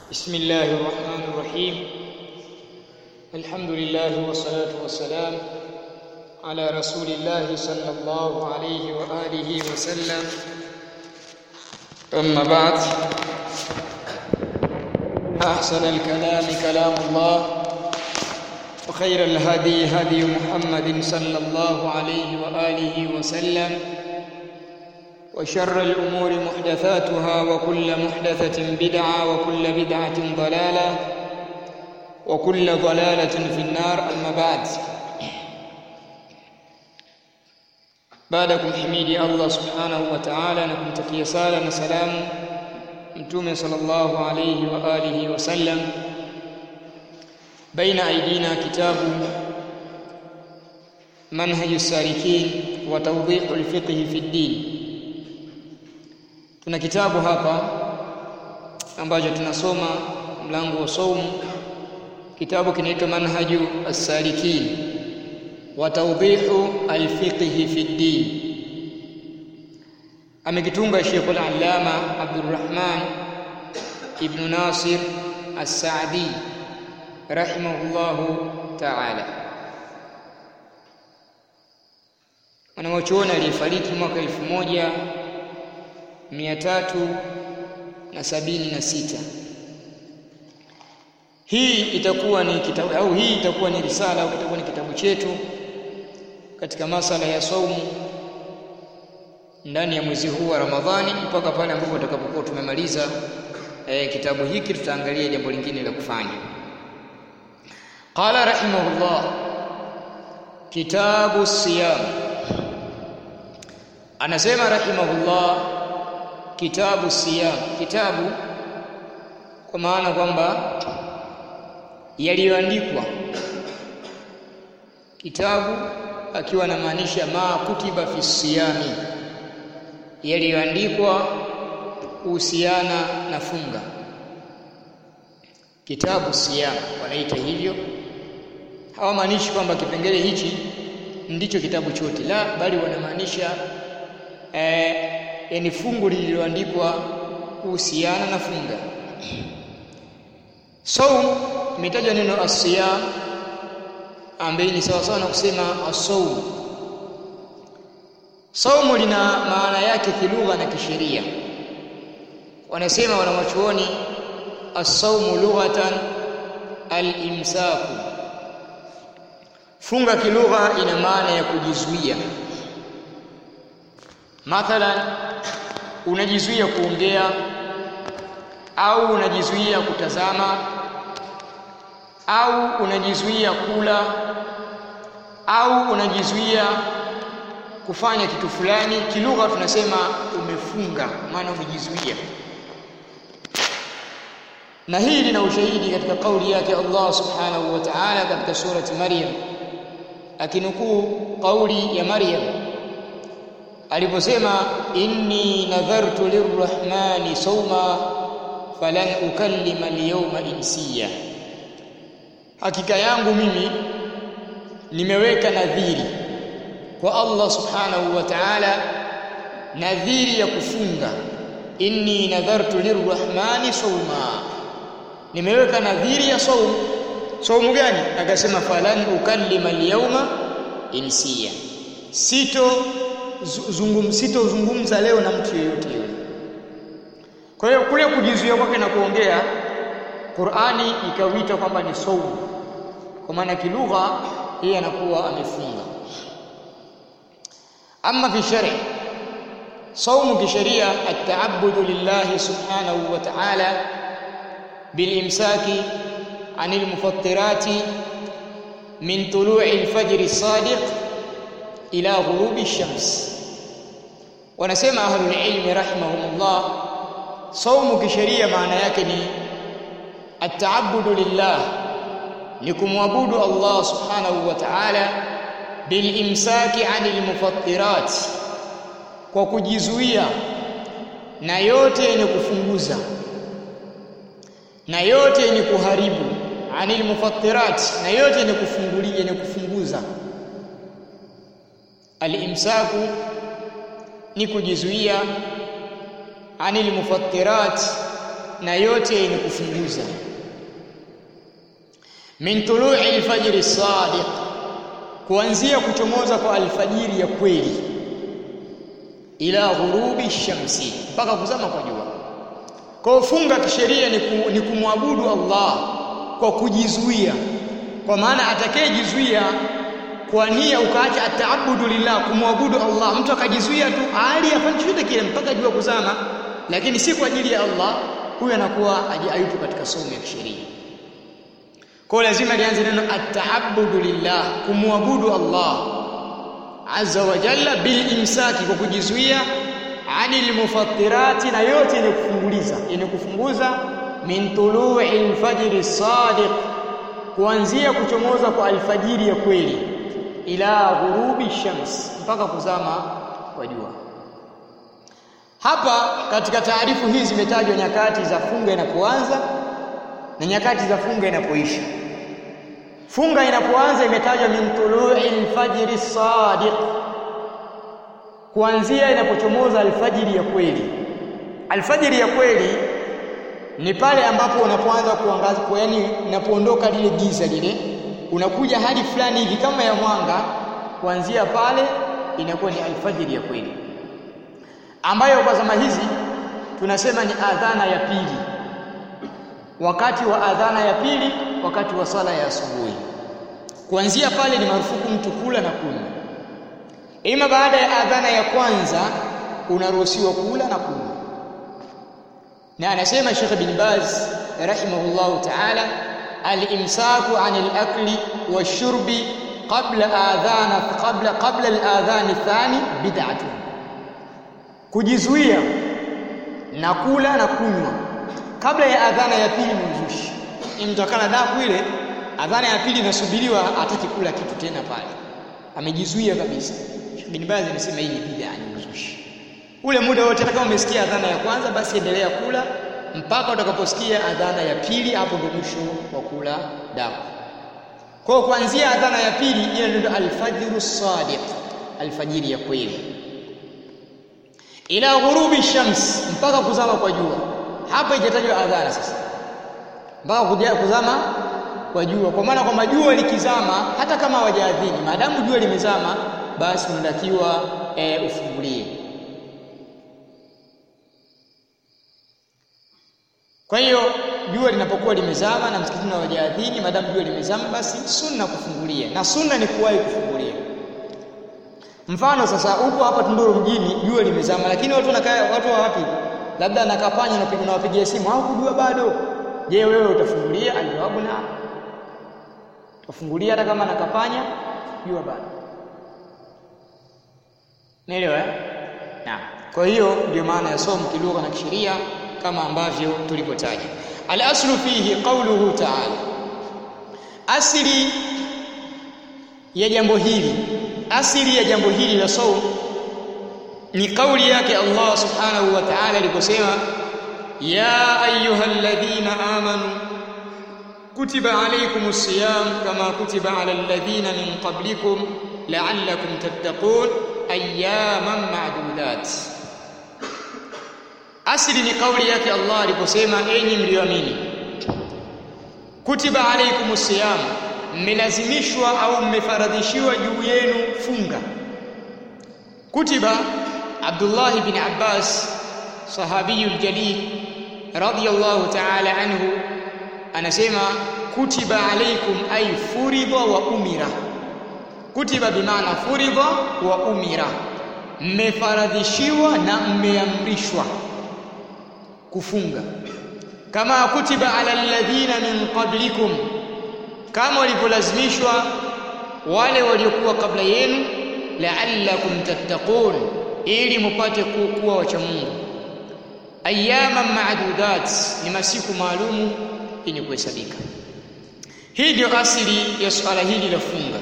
بسم الله الرحمن الرحيم الحمد لله والصلاة والسلام على رسول الله صلى الله عليه وآله وسلم أما بعد أحسن الكلام كلام الله وخير الهدي هدي محمد صلى الله عليه وآله وسلم وشر الأمور محدثاتها وكل محدثة بدعة وكل بدعة ضلالة وكل ضلالة في النار أما بعد baada kumhimidi Allah subhanahu wa ta'ala na kumtakia sala na salamu mtume sallallahu alayhi wa alihi wa sallam baina aidina kitabu manhaju salikin wa tawdihu alfiqh fi ddin tuna kitabu hapa ambacho tunasoma mlango wa saumu kitabu kinaitwa manhaju as-salikin wa tawdihu al-fiqh fi ddin amekitunga Sheikh al-Allama Abdurrahman ibn Nasir as-Saadi rahimahullahu ta'ala mwanachuoni aliyefariki mwaka elfu moja mia tatu na sabini na sita hii itakuwa ni kitabu au hii itakuwa ni risala au itakuwa ni kitabu chetu katika masala ya saumu ndani ya mwezi huu wa Ramadhani mpaka pale ambapo tutakapokuwa tumemaliza e, kitabu hiki tutaangalia jambo lingine la kufanya qala rahimahullah kitabu siyam anasema rahimahullah kitabu siyam kitabu kwa maana kwamba yaliyoandikwa kitabu akiwa anamaanisha ma kutiba fi siyami yaliyoandikwa kuhusiana na funga kitabu siyam wanaita hivyo hawamaanishi kwamba kipengele hichi ndicho kitabu chote la bali wanamaanisha eh, yani fungu lililoandikwa kuhusiana na funga saum imetajwa neno asiyam ambaye ni sawa sawa na kusema asawm saumu lina maana yake kilugha na kisheria wanasema wanawachuoni as-sawmu lughatan al-imsaku funga kilugha ina maana ya kujizuia mathalan unajizuia kuongea au unajizuia kutazama au unajizuia kula au unajizuia kufanya kitu fulani kilugha tunasema umefunga maana umejizuia na hii lina ushahidi katika kauli yake Allah subhanahu wa ta'ala katika surati Maryam akinukuu kauli ya Maryam aliposema inni nadhartu lirrahmani sawma falan ukallima alyawma insiya hakika yangu mimi nimeweka nadhiri kwa Allah subhanahu wa ta'ala nadhiri ya kufunga inni nadhartu lirrahmani sawma nimeweka nadhiri ya saum saumu gani akasema falan ukallima alyawma insiya sito zungum sito zungumza leo na mtu yeyote yule kwa hiyo kule kujizuia kwake na kuongea Qur'ani ikawita kwamba ni saumu kwa maana kilugha yeye anakuwa amefunga ama fi shari saumu kisheria at-ta'abbudu lillahi subhanahu wa ta'ala bilimsaki anil mufattirati min tulu'i al-fajr as-sadiq ila ghurubi ash-shams wanasema ahlul ilmi rahimahumullah saumu kisheria maana yake ni at-ta'abbudu lillah ni kumwabudu Allah subhanahu wa ta'ala bil imsaki anil mufattirat kwa kujizuia na yote yenye kufunguza na yote yenye kuharibu anil mufattirat na yote yenye kufungulia yenye kufunguza al imsaku ni kujizuia anil mufattirat na yote yenye kufunguza min tului alfajri sadiq kuanzia kuchomoza kwa alfajiri ya kweli ila ghurubi shamsi mpaka kuzama kwa jua kwa funga kisheria ni, ku, ni kumwabudu Allah kwa kujizuia kwa maana atakayejizuia kwa nia ukaacha ataabudu lillah kumwabudu Allah mtu akajizuia tu hali afanye chochote kile mpaka jua kuzama lakini si kwa ajili ya Allah huyu anakuwa hayupo katika somo ya kisheria kwa lazima lianze neno ataabudu lillah kumwabudu Allah azza wa jalla bil imsaki kwa kujizuia anil mufattirati na yote yenye kufunguliza yenye kufunguza min tulu'i alfajr sadiq kuanzia kuchomoza kwa alfajiri ya kweli ila ghurubi shams mpaka kuzama kwa jua hapa katika taarifu hizi zimetajwa nyakati za funga inapoanza na nyakati za funga inapoisha funga inapoanza imetajwa min tulu'i alfajr sadiq kuanzia inapochomoza alfajiri ya kweli alfajiri ya kweli ni pale ambapo unapoanza kuangaza kwa yani unapoondoka lile giza lile unakuja hadi fulani hivi kama ya mwanga kuanzia pale inakuwa ni alfajiri ya kweli ambayo kwa zama hizi tunasema ni adhana ya pili wakati wa adhana ya pili wakati wa sala ya asubuhi kuanzia pale ni marufuku mtu kula na kunywa ima baada ya adhana ya kwanza unaruhusiwa kula na kunywa na anasema Sheikh bin Baz rahimahullah ta'ala al-imsaku 'an al-akli wash-shurbi qabla adhana qabla qabla al-adhan athani bid'atun kujizuia na kula na kunywa kabla ya adhana ya pili ni uzushi imtokana daku ile adhana ya pili inasubiriwa ataki kula kitu tena pale amejizuia kabisa Sheikh bin Baz anasema hii ni bid'a ni uzushi ule muda wote hata kama umesikia adhana ya kwanza basi endelea kula mpaka utakaposikia adhana ya pili hapo ndio mwisho wa kula daku kwa kuanzia adhana ya pili ile ndio alfajru sadiq alfajiri ya kweli ila ghurubi shams mpaka kuzama kwa jua hapa ijatajwa adhana sasa mpaka kuja kuzama kwa jua kwa maana kwamba jua likizama hata kama hawajaadhini maadamu jua limezama basi unatakiwa e, ufungulie Kwa hiyo jua linapokuwa limezama na msikitini hawajaadhini, maadamu jua limezama, basi sunna kufungulia, na sunna ni kuwahi kufungulia. Mfano sasa, upo hapa Tunduru mjini, jua limezama, lakini watu wanakaa, watu wa wapi? Labda anakapanya na piga nawapigia simu, au kujua bado. Je, wewe utafungulia? Aljawabu na utafungulia hata kama nakapanya, jua bado. Naelewa eh? Naam. Kwa hiyo ndio maana ya somo kilugha na kisheria kama ambavyo tulivyotaja. Al-aslu fihi qawluhu ta'ala. Asili ya jambo hili, asili ya jambo hili la saum ni kauli yake Allah subhanahu wa ta'ala aliposema ya ayyuhalladhina amanu kutiba alaykumus siyam kama kutiba alal ladhina min qablikum la'allakum tattaqun ayyaman ma'dudat asili ni kauli yake Allah aliposema enyi mlioamini kutiba alaykumus siyam mmelazimishwa au mmefaradhishiwa juu yenu funga kutiba Abdullah bin Abbas sahabiyul jalil radiyallahu ta'ala anhu anasema kutiba alaykum ay furidha wa umira kutiba bimaana furidha wa umira mmefaradhishiwa na mmeamrishwa kufunga kama kutiba ala alladhina min qablikum kama walivyolazimishwa wale waliokuwa kabla yenu la'allakum tattaqun ili mupate kuwa wacha Mungu ayyama ma'dudat ni masiku maalumu yenye kuhesabika hii ndio asili ya swala hili la funga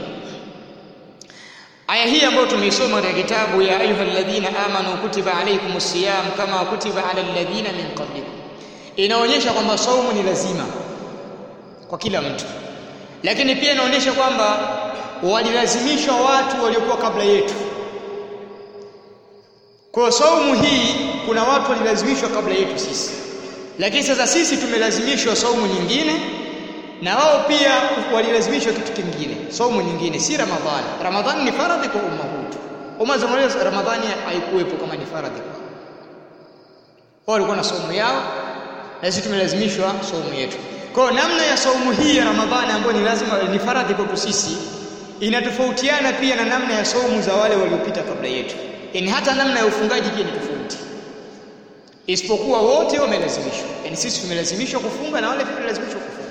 aya hii ambayo tumeisoma katika kitabu ya ayyuhalladhina amanu kutiba alaykumus siyam kama kutiba ala alladhina min qablikum inaonyesha kwamba saumu ni lazima kwa kila mtu lakini pia inaonyesha kwamba walilazimishwa watu waliokuwa kabla yetu kwa saumu hii kuna watu walilazimishwa kabla yetu sisi lakini sasa sisi tumelazimishwa saumu nyingine na wao pia walilazimishwa kitu kingine saumu nyingine si ramadhani ramadhani ni faradhi kwa umma huu umma za ramadhani haikuwepo kama ni faradhi wao walikuwa na saumu yao na sisi tumelazimishwa saumu yetu kwa namna ya saumu hii ya ramadhani ambayo ni lazima ni faradhi kwetu sisi inatofautiana pia na namna ya saumu za wale waliopita kabla yetu yani hata namna ya ufungaji pia ni tofauti isipokuwa wote wamelazimishwa yani sisi tumelazimishwa kufunga na wale pia wamelazimishwa kufunga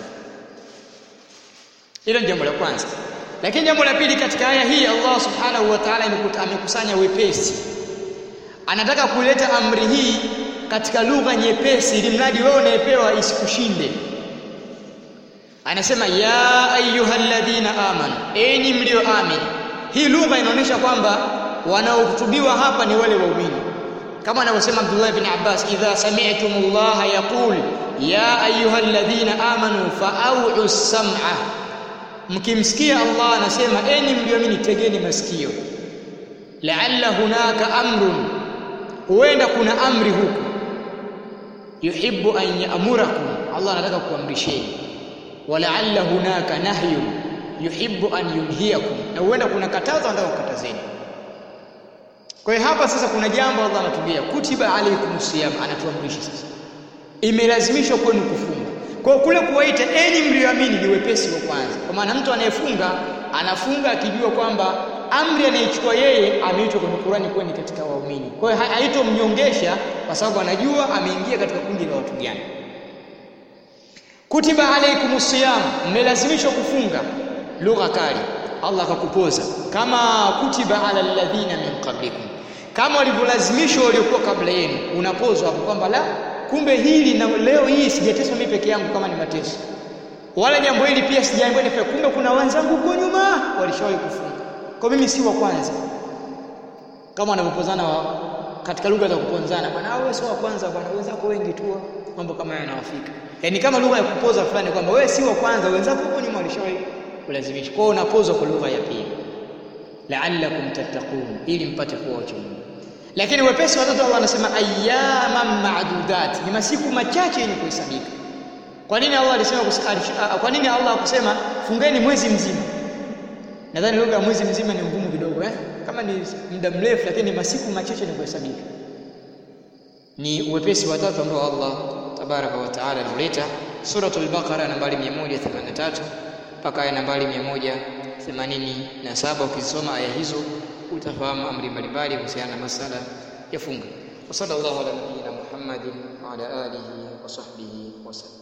hilo ni jambo la kwanza lakini jambo la pili katika aya hii Allah subhanahu wa ta'ala amekusanya wepesi anataka kuleta amri hii katika lugha nyepesi ili mradi wewe unayepewa isikushinde anasema ya ayyuhalladhina amanu enyi mlioamini hii lugha inaonyesha kwamba wanaohutubiwa hapa ni wale waumini kama anavyosema Abdullah ibn Abbas idha sami'tumullaha yaqul ya ayyuhalladhina amanu fa'u sam'a mkimsikia Allah anasema enyi mlioamini tegeni masikio la'alla hunaka amrun huenda kuna amri huku yuhibbu an ya'murakum Allah anataka kuamrisheni wala'alla hunaka nahyun yuhibbu an yunhiyakum na huenda kuna katazo anataka kukatazeni kwa hiyo hapa sasa kuna jambo Allah anatuambia kutiba alaykum siyam anatuamrisha sasa imelazimishwa kwenu kufunga kwa kule kuwaita enyi mlioamini ni wepesi wa kwanza kwa maana mtu anayefunga anafunga akijua kwamba amri anayechukua yeye ameitwa kwenye Qur'ani kuwa ni katika waumini kwa hiyo haitomnyongesha kwa sababu anajua ameingia katika kundi la watu gani kutiba alaykum siyam mmelazimishwa kufunga lugha kali Allah akakupoza kama kutiba ala alladhina min qablikum kama walivyolazimishwa waliokuwa kabla yenu unapozwa hapo kwamba la kumbe hili na leo hii sijateswa mimi peke yangu kama ni mateso wala jambo hili pia sijaambiwa nifanye kumbe kuna wenzangu huko nyuma walishawahi kufunga kwa mimi si wa kwanza kama wanavyopozana wa, katika lugha za kuponzana bwana wewe sio wa kwanza bwana wenzako wengi tu mambo kama hayo yanawafika yani kama lugha ya kupoza fulani kwamba wewe si wa kwanza wenzako huko nyuma walishawahi kulazimishwa kwa unapozwa kwa lugha ya pili la'allakum tattaqun ili mpate kuwa wacha Mungu lakini wepesi watoto Allah anasema ayyaman ma'dudat ni masiku machache yenye kuhesabika kwa nini Allah alisema kwa nini Allah akusema fungeni mwezi mzima nadhani lugha ya mwezi mzima ni ngumu kidogo eh kama ni muda mrefu lakini masiku machache ni kuhesabika ni uwepesi wa tatu ambao Allah tabaraka wa taala anauleta suratul baqara nambari 183 mpaka aya nambari 187 ukisoma aya hizo utafahamu amri mbalimbali kuhusiana na masala ya funga wa sallallahu ala nabiyyina muhammadin wa ala alihi wa sahbihi wasallam